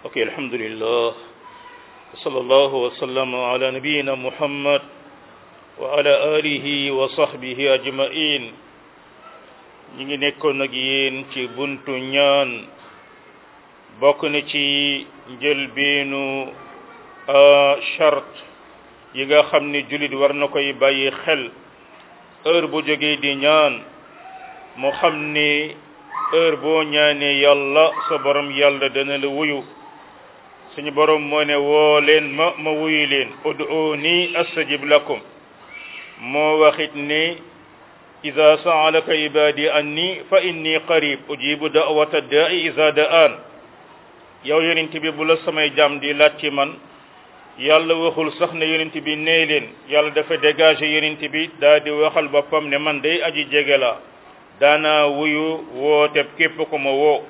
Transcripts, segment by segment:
ok alhamdulillah sallallahu wa sallam ala nabiyina muhammad wa ala alihi wa sahbihi ajmain ñi ngi nekkoon ak yéen ci buntu ñaan bokk na ci njëlbeenu charte yi nga xam ne jullit war na koy bàyyi xel heure bu jógee di ñaan moo xam ni heure boo ñaanee yàlla sa borom yàlla dana la wuyu suñu borom moo ne woo leen ma ma wuyu leen ud'uuni astajib lakum moo waxit ni ida saalaka ibadi anni fa inni qarib ujibu da'wata da'i ida da'an yow yonent bi bu la samay jaam di laaj ci man yàlla waxul sax ne yonent bi nee leen yàlla dafa dégagé yonent bi daa di waxal boppam ne man day aji jege la daana wuyu woote képp ko ma woo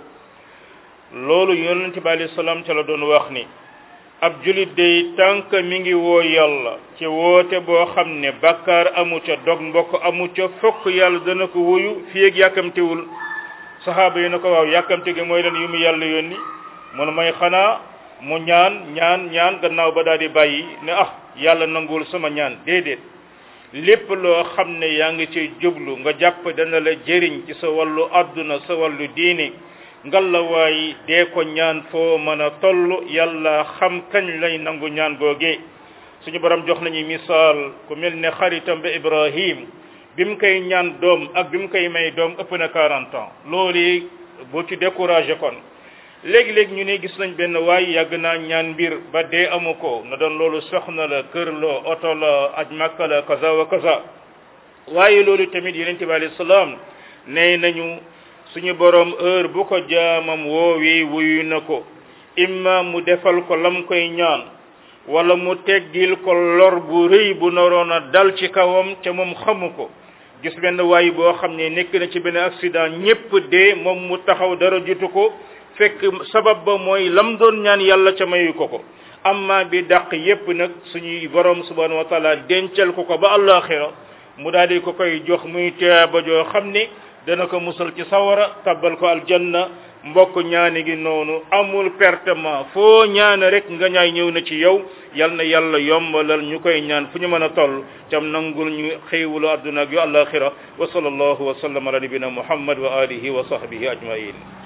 loolu yonent bi alayhi salaam ca la doon wax ni ab julit day tànk mi ngi woo yàlla ci woote boo xam ne bakkaar amu ca dog mbokk amu ca fokk yàlla dana ko wuyu fii ak yàkkamtiwul saxaaba yi na ko waaw yàkkamti gi mooy leen yu mu yàlla yónni mun may xanaa mu ñaan ñaan ñaan gannaaw ba daal di bàyyi ne ah yàlla nanguwul sama ñaan déedéet lépp loo xam ne yaa ngi ci jublu nga jàpp dana la jëriñ ci sa wàllu àdduna sa wàllu diini ngalawaay dee ko ñaan foo mën a toll yàlla xam kañ lay nangu ñaan googee suñu borom jox nañu misaal ku mel ne xaritam ba Ibrahim bi mu koy ñaan doom ak bi mu koy may doom ëpp na 40 ans loolu bu ci découragé kon léegi-léegi ñu ne gis nañ benn waay yàgg naa ñaan mbir ba dee amu ko na doon loolu soxna la kër la oto la aj makka la kaza wa kaza waaye loolu tamit yonente bi alayhi salaam nee nañu suñu borom heure bu ko jaamam woowee wuyu na ko imma mu defal ko lam koy ñaan wala mu teggil ko lor bu rëy bu naroon a dal ci kawam ca moom xamu ko gis benn waay boo xam ne nekk na ci benn accident ñépp dee moom mu taxaw dara jutu ko fekk sabab ba mooy lam doon ñaan yàlla ca mayu ko ko amma bi dàq yépp nag suñuy borom subhanahu wa taala dencal ko ko ba àllaaxira mu daal di ko koy jox muy teeba joo xam ni dana ko musal ci sawara tabbal ko aljanna mbokk ñaani gi noonu amul pertement foo ñaane rek nga ñaay ñëw na ci yow yal na yàlla yombalal ñu koy ñaan fu ñu mën a toll cam nangul ñu xéewulu adduna ak yu àllaaxira wa sallallahu wa sallam ala nabina muhammad wa alihi wa sahbihi ajmain